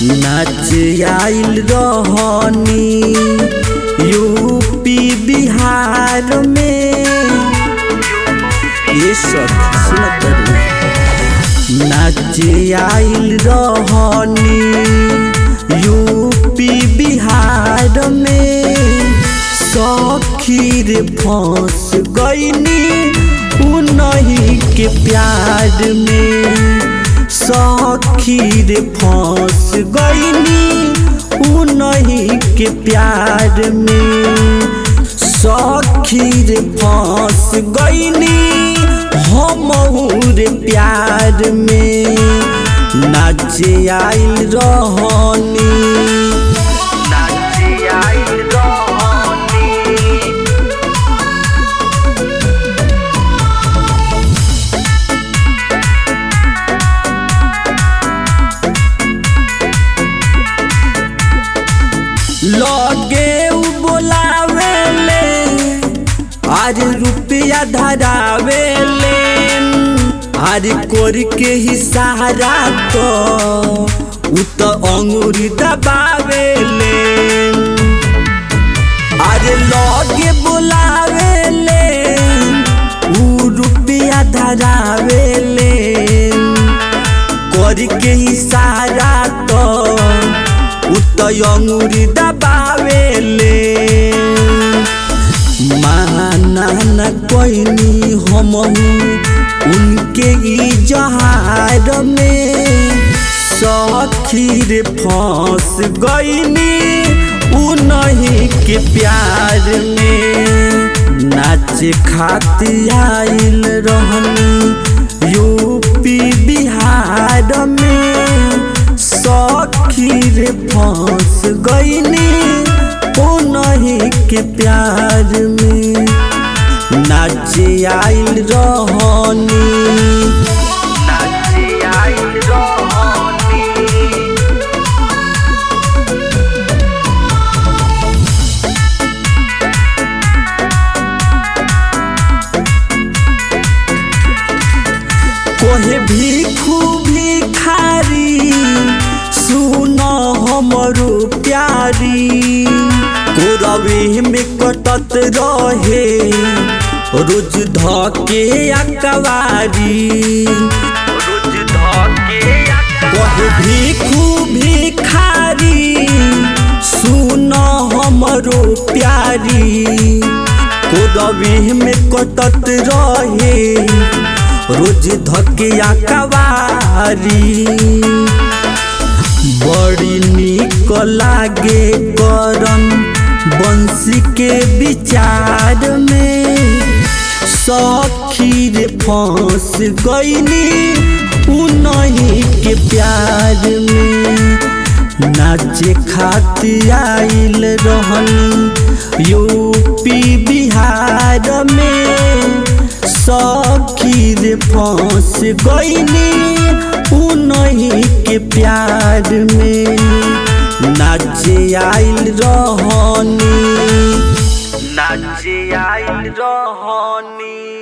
नाच आइल रहनी यूपी बिहार में ये सब सुनत रही। नाच आइल रहनी यूपी बिहार में सखी रे फंस गईनी उन्हीं के प्यार में सखी रे फंस गईनी उन्हीं के प्यार में सखी रे फंस गईनी हम रे प्यार में नाच आइल रहनी नाच आइल रहनी लगे उ बोलावेले आज रुपया धरावेले आज कोर के ही सहारा तो उ तो अंगूरी दबावेले आज लगे बोलावेले उ रुपया धरावेले कोर के ही सहारा तो उतयंगुरी दबावेले माना न कोइनी हम उनके ई जहार में सखी रे फंस गईनी उन्हीं के प्यार में नाच खातिर आइल रहनी यूपी बिहार में सखी रे फंस गईनी उन्हीं के प्यार में नाच आइल रहनी नाच आइल रहनी कोहे भीखू भिखारी सुन हमरो प्यारी कोरवे में कटत रहे रोज धके अकवारी रोज धके कोहे भीखू भिखारी सुन हमरो प्यारी कोरवे में कटत रहे रोज धकिया कवारी बड़ी निक लागे करम बंसी के विचार में सखी रे फंस गईनी उन्हीं के प्यार में नाचे खातिर आइल रहनी यूपी बिहार में सखी रे फंस गईनी उन्हीं के प्यार में नाच आइल रहनी नाच आइल रहनी